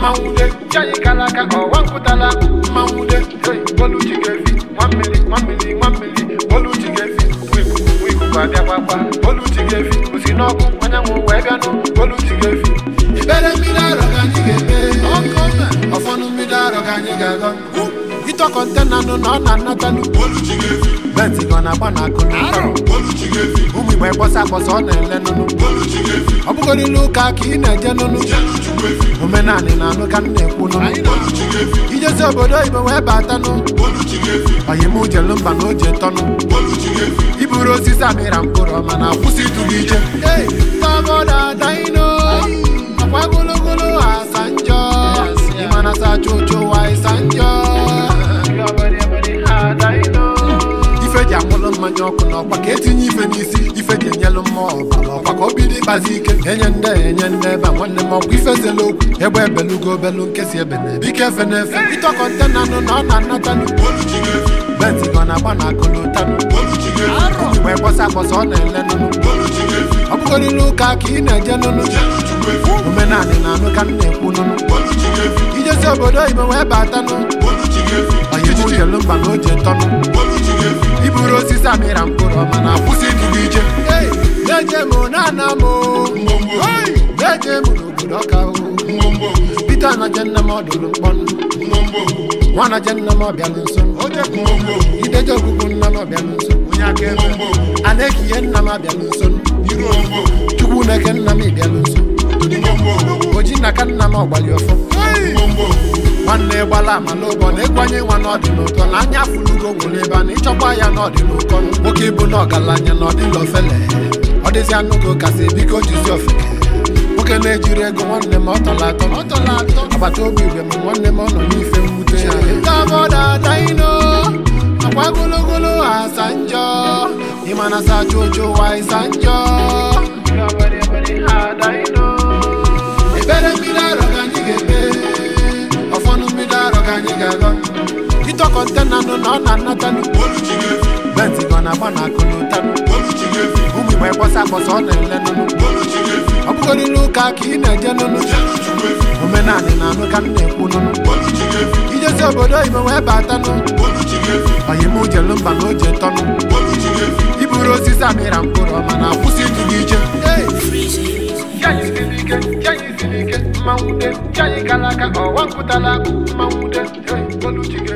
mmanwude chayi kalaka ọwa nkụtala mmanwude hey, oluchi ga-efi nwa mmiri nwa mmiri nwa mmiri oluchi ga-efi wikuku wikuku abịakwakwa oluchi ga-efi osi n'ọkụ anyanwụ wee bịanụ oluchi ga-efi Ibere mmiri arọ ka anyị ga-eme ọfọnụ mmiri arọ ka anyị ga-agọ ịtọ kọntena nụ na ọ na-anatanụ benti ka ọ na-agba na akụ na ụtọ ụmụ igbe kpọsa akpọsa ọ na-ele nụnụ ọ bụgodịla ụka ka ị na-eje nụnụ omenanị na anụ ka m na-ekwu nụnụ ijezi obodo oyibo wee batanụ oyim ujelu mba na oje tọnụ iburu osisi amịra mkpụrụ ọma na akwụsị ịdụ gị ije tabodaдаino akwa gologolo asa njọ ịmana sacha ocho wa ịsa njọ ife ji amụlụ mmanya ọkụ n'ọkwa ka etinye ife n'isi ife ji enyelụ mmụọ ọbara ọkwa ka o bido ịkpazi ike enye nde enye nde ebe a nwanne m ọkwa ife zela okwu egbe ebelugo obelu nkesi ebe na ebike efe n'efe ịtọ kọntena nụ na ọ na-anatanụ benti ka ọ na-agba na akụlụtanụ mgbe kpọsa akpọsa ọ na-ele nụnụ ọ bụgodịla ụka ka ị na-eje nụnụ omenanị na anụ ka m na-ekwu nụnụ ijezi obodo oyibo wee batanụ oyim ujelu mba na oje tọnụ iburu osisi amịra mkpụrụ ọma na akwụsị ịdụ gị ije Hey, na-eje m na-ana m Hey, na-eje m n'obodo ọka o Peter na jenne m ọdụrụ mkpọnụ nwa na jenne m ọbịalụ nso ideje ogbugbu nna m ọbịalụ nso onye aka ebe a na-ekihe nna m abịalụ nso chukwu na-eke nna m ịbịalụ nso oji na ka nna m ọgbali ọfọ nwanne gbala amala ụbọ na-ekwanye nwa n'ọdị n'ụtọ na anya fụlugo nwere ebe a na ịchọkwa ya n'ọdị n'ụkọ nwoke bụ na ọgaranya na ọdịla ofele ọ dịzi anụgo kasị biko jizi ofeke nwoke na-ejiri ego nwanne m ọtọla atọ agbata obi igwe m nwanne m ọ nọ n'ife mwute ya tabọdadaino akwa gologolo asa njọ ịmana sacha ocho wa ịsa njọ ebere mmiri arọ ka anyị ga-eme ọfọnụ mmiri arọ ka anyị ga-agọ ịtọ kọntena nụ na ọ na-anatanụ benti ka ọ na-agba na akụlụtanụ ụmụ igbe kpọsa akpọsa ọ na-ele nụnụ ọ bụgodịla ụka ka ị na-eje nụnụ omenanị na anụ ka m na-ekwu nụnụ ijezi obodo oyibo wee batanụ oyim ujelu mba na oje tọnụ iburu osisi amịra mkpụrụ ọma na akwụsị ịdụ gị ije Hey! chayi siri ike chayi siri ike mmanwude chayi kalaka ọwa nkụtala mmanwude hey, oluchi ga